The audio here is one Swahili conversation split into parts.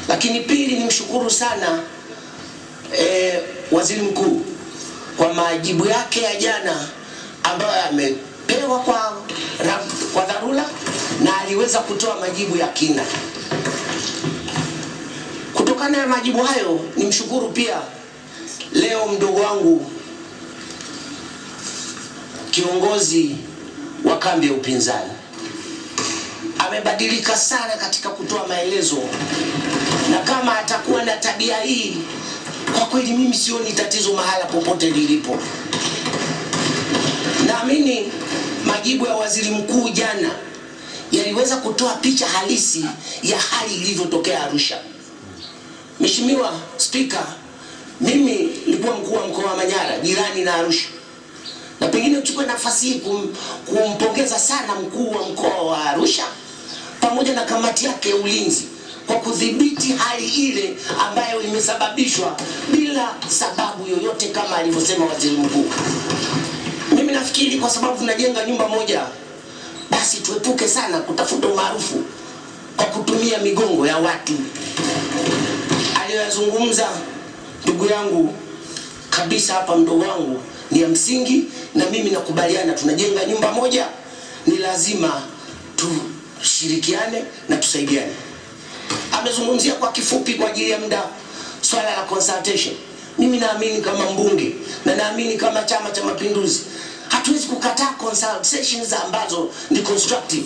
Lakini pili, nimshukuru sana eh, waziri mkuu kwa majibu yake ya jana ambayo amepewa kwa, ra- kwa dharura na aliweza kutoa majibu ya kina. Kutokana na majibu hayo, nimshukuru pia leo mdogo wangu kiongozi wa kambi ya upinzani amebadilika sana katika kutoa maelezo, na kama atakuwa na tabia hii, kwa kweli mimi sioni tatizo mahala popote lilipo. Naamini majibu ya waziri mkuu jana yaliweza kutoa picha halisi ya hali ilivyotokea Arusha. Mheshimiwa Spika, mimi nilikuwa mkuu wa mkoa wa Manyara, jirani na Arusha, na pengine uchukue nafasi hii kum, kumpongeza sana mkuu wa mkoa wa Arusha pamoja na kamati yake ya ulinzi kwa kudhibiti hali ile ambayo imesababishwa bila sababu yoyote kama alivyosema waziri mkuu. Mimi nafikiri kwa sababu tunajenga nyumba moja, basi tuepuke sana kutafuta umaarufu kwa kutumia migongo ya watu. Aliyoyazungumza ndugu yangu kabisa hapa, mdogo wangu, ni ya msingi, na mimi nakubaliana. Tunajenga nyumba moja, ni lazima tushirikiane na tusaidiane. Amezungumzia kwa kifupi kwa ajili ya muda swala la consultation. Mimi naamini kama mbunge na naamini kama Chama cha Mapinduzi hatuwezi kukataa consultations ambazo ni constructive.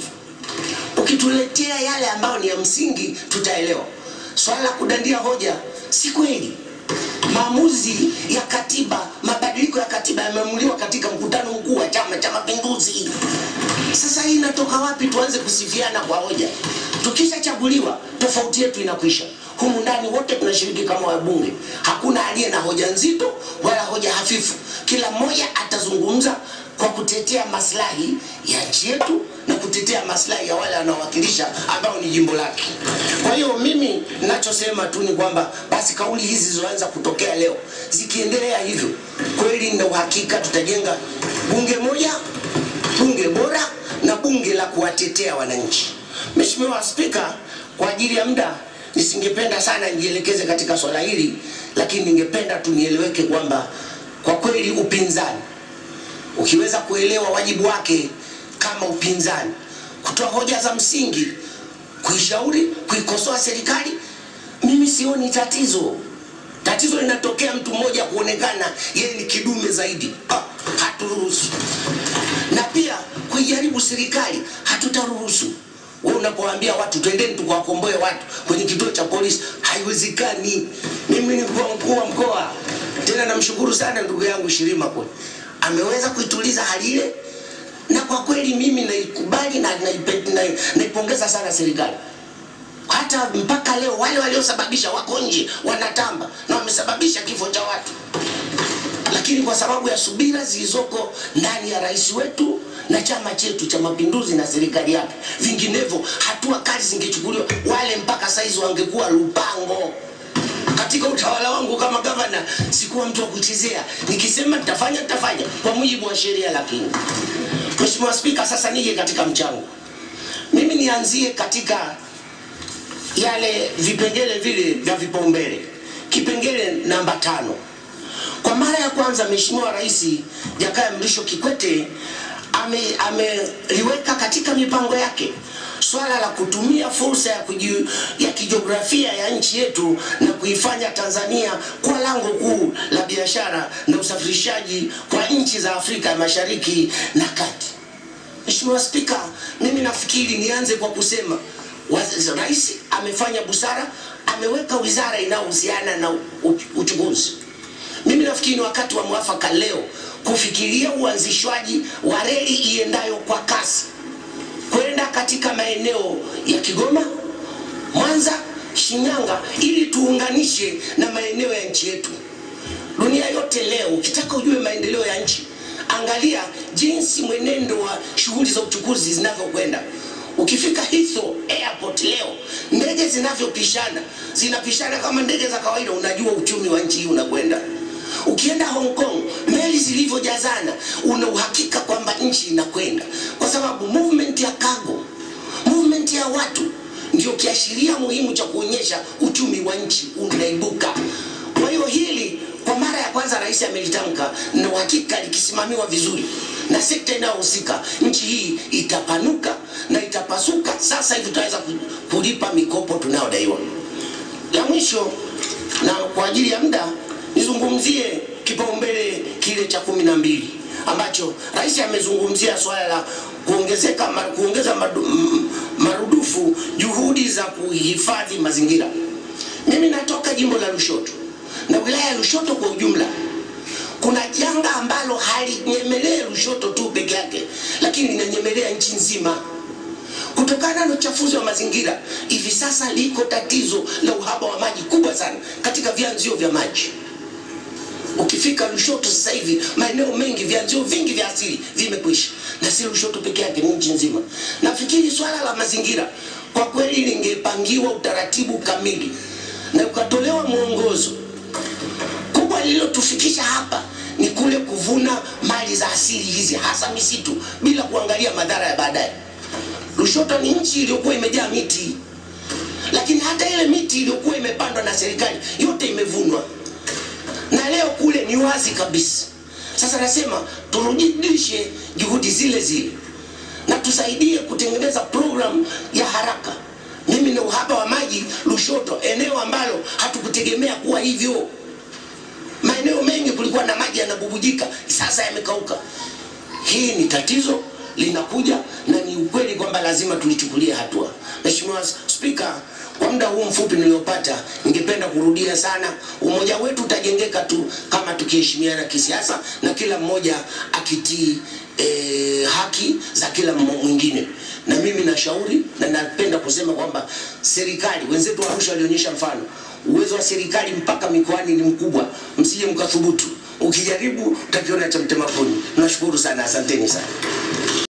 Ukituletea yale ambayo ni ya msingi, tutaelewa. Swala la kudandia hoja si kweli. Maamuzi ya katiba, mabadiliko ya katiba yameamuliwa katika mkutano mkuu wa Chama cha Mapinduzi. Sasa hii inatoka wapi tuanze kusifiana kwa hoja? Tukishachaguliwa tofauti yetu inakwisha. Humu ndani wote tunashiriki kama wabunge, hakuna aliye na hoja nzito wala hoja hafifu. Kila mmoja atazungumza kwa kutetea maslahi ya nchi yetu na kutetea maslahi ya wale wanaowakilisha ambao ni jimbo lake. Kwa hiyo mimi ninachosema tu ni kwamba basi kauli hizi zilizoanza kutokea leo zikiendelea hivyo, kweli na uhakika tutajenga bunge moja, bunge bora na bunge la kuwatetea wananchi. Mheshimiwa Spika, kwa ajili ya muda nisingependa sana nijielekeze katika swala hili, lakini ningependa tu nieleweke kwamba kwa kweli upinzani ukiweza kuelewa wajibu wake kama upinzani, kutoa hoja za msingi, kuishauri, kuikosoa serikali, mimi sioni tatizo. Tatizo linatokea mtu mmoja kuonekana yeye ni kidume zaidi. Ah, haturuhusu. Na pia kuijaribu serikali hatutaruhusu. Wewe unapowaambia watu twendeni tukawakomboe watu kwenye kituo cha polisi, haiwezekani. Mimi ni mkuu mkuu wa mkoa, tena namshukuru sana ndugu yangu Shirima kwa ameweza kuituliza hali ile, na kwa kweli mimi naikubali na naipe- na- naipongeza sana serikali. Hata mpaka leo wale waliosababisha wako nje wanatamba na wamesababisha kifo cha watu, lakini kwa sababu ya subira zilizoko ndani ya rais wetu na chama chetu cha Mapinduzi na serikali yake, vinginevyo hatua kali zingechukuliwa, wale mpaka saizi wangekuwa lupango. Katika utawala wangu kama gavana sikuwa mtu wa kuchezea, nikisema nitafanya nitafanya kwa mujibu wa sheria. Lakini Mheshimiwa Spika, sasa nije katika mchango. Mimi nianzie katika yale vipengele vile vya vipaumbele. Kipengele namba tano, kwa mara ya kwanza Mheshimiwa Rais Jakaya Mrisho Kikwete ame- ameliweka katika mipango yake swala la kutumia fursa ya, kuji, ya kijiografia ya nchi yetu na kuifanya Tanzania kwa lango kuu la biashara na usafirishaji kwa nchi za Afrika ya Mashariki na Kati. Mheshimiwa Spika, mimi nafikiri nianze kwa kusema waz- rais amefanya busara, ameweka wizara inayohusiana na u- uchukuzi. Mimi nafikiri ni wakati wa mwafaka leo kufikiria uanzishwaji wa reli iendayo kwa kasi kwenda katika maeneo ya Kigoma, Mwanza, Shinyanga ili tuunganishe na maeneo ya nchi yetu. Dunia yote leo, ukitaka ujue maendeleo ya nchi, angalia jinsi mwenendo wa shughuli za uchukuzi zinavyokwenda. Ukifika Heathrow Airport leo, ndege zinavyopishana zinapishana kama ndege za kawaida, unajua uchumi wa nchi hii unakwenda. Ukienda Hong Kong, meli zilivyojazana, una uhakika kwamba nchi inakwenda, kwa sababu movement ya cargo, movement ya watu ndio kiashiria muhimu cha kuonyesha uchumi wa nchi unaibuka. Kwa hiyo hili kwa mara ya kwanza rais amelitamka, na uhakika likisimamiwa vizuri na sekta inayohusika, nchi hii itapanuka na itapasuka. Sasa hivi tutaweza kulipa mikopo tunayodaiwa. La mwisho na kwa ajili ya muda nizungumzie kipaumbele kile cha kumi na mbili ambacho rais amezungumzia swala la kuongezeka kuongeza madu, marudufu juhudi za kuhifadhi mazingira. Mimi natoka jimbo la Lushoto na wilaya ya Lushoto kwa ujumla, kuna janga ambalo halinyemelea Lushoto tu peke yake, lakini linanyemelea nchi nzima kutokana na uchafuzi wa mazingira. Hivi sasa liko tatizo la uhaba wa maji kubwa sana katika vyanzio vya maji. Ukifika Lushoto sasa hivi maeneo mengi vyanzio vingi vya asili vimekwisha, na si Lushoto peke yake, ni nchi nzima. Nafikiri swala la mazingira kwa kweli lingepangiwa utaratibu kamili na ukatolewa mwongozo. Kubwa lililotufikisha hapa ni kule kuvuna mali za asili hizi, hasa misitu, bila kuangalia madhara ya baadaye. Lushoto ni nchi iliyokuwa imejaa miti, lakini hata ile miti iliyokuwa imepandwa na serikali yote imevunwa na leo kule ni wazi kabisa. Sasa nasema turudishe juhudi zile zile na tusaidie kutengeneza programu ya haraka. Mimi na uhaba wa maji Lushoto, eneo ambalo hatukutegemea kuwa hivyo. Maeneo mengi kulikuwa na maji yanabubujika, sasa yamekauka. Hii ni tatizo linakuja, na ni ukweli kwamba lazima tulichukulie hatua. Mheshimiwa Spika, kwa muda huu mfupi niliopata, ningependa kurudia sana, umoja wetu utajengeka tu kama tukiheshimiana kisiasa na kila mmoja akitii e, haki za kila mwingine. Na mimi nashauri na napenda kusema kwamba serikali, wenzetu wa Arusha walionyesha mfano, uwezo wa serikali mpaka mikoani ni mkubwa, msije mkathubutu. Ukijaribu utakiona cha mtema kuni. Nashukuru sana, asanteni sana.